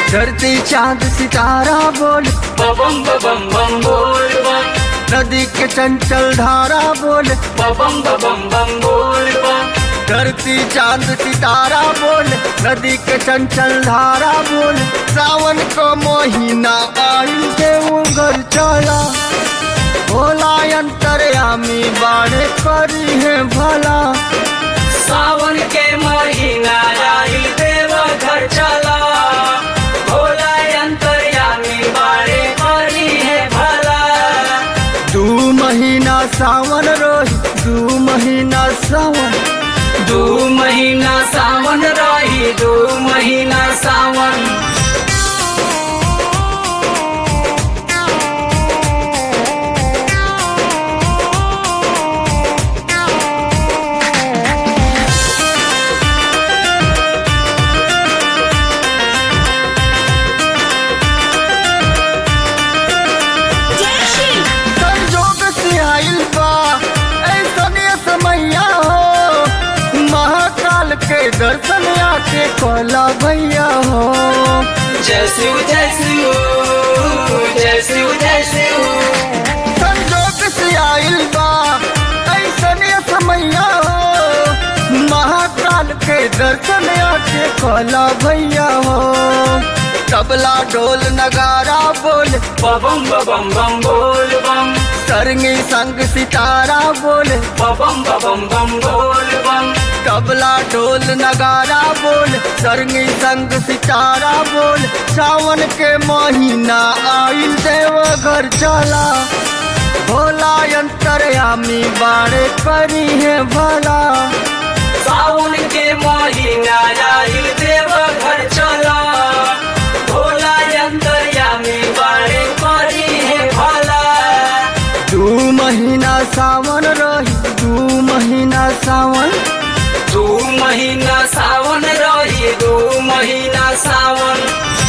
धरती चांद सितारा बोल बम बम बम बोल बम नदी के चंचल धारा बोल बम बम बम बोल बम धरती चांद सितारा बोल नदी के चंचल धारा बोल सावन को महीना आइल देव घर चला भोला अंतरयामी बाड़े करी है भला सावन के महीना आइल देव घर चला भोला अंतर्यामी बाड़े करी है भला दू महीना सावन रोही दू महीना सावन दू महीना सावन रही दू महीना सावन संजोग से आइल बा ऐसन समैया हो महाकाल के दर्शन आके कहला भैया हो जय शिव जय शिव जय शिव जय शिव संजोग से आइल बा ऐसन समैया हो महाकाल के दर्शन आके कहला भैया हो तबला ढोल नगारा बोल बम बम बम बोल बम सरंगी संग सितारा बोल बम बम बम बोल बम तबला ढोल नगारा बोल सरंगी संग सितारा बोल सावन के महीना आइल देव घर चला भोला अंतरयामी बाड़े करी है भला सावन के महीना आइल देव घर चला भोला अंतर्यामी बाड़े करी है भला दू महीना सावन रही दू महीना सावन दू महीना सावन रही दू महीना सावन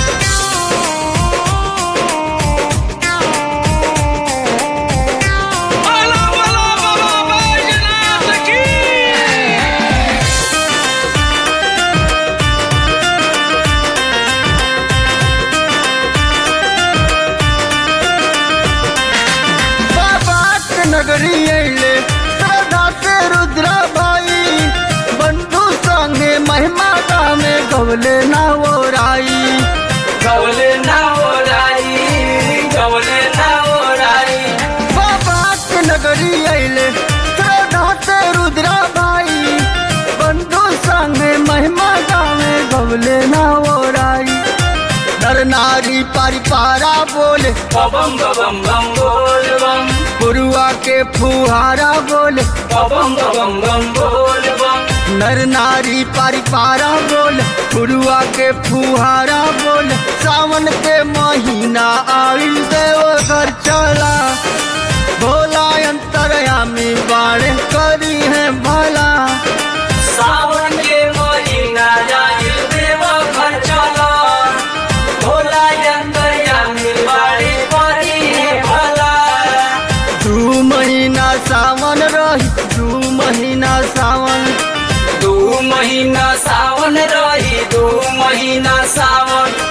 बाबा के नगरी अइले श्रद्धा से रुद्रा भाई बंधु संगे महिमा में गवले ना वो राई गवले ना ओराई गवले ना ओराई बाबा के नगरी अइले श्रद्धा से रुद्रा भाई बंधु संगे महिमा में गवले ना वो राई नर नारी परिपारा बोले बम बम बम बोल बम पुरुआ के फुहारा बोले बम बम बम बोल बम नर नारी परिपारा बोल पुरुआ के फुहारा बोल सावन के महीना आइल देव घर चला भोला अंतरयामी बाड़े करी है भला सावन के महीना आइल देव घर चला भोला अंतर्यामी बाड़े करी है भला दू महीना सावन रही दू महीना सावन दू महीना सावन रही दू महीना सावन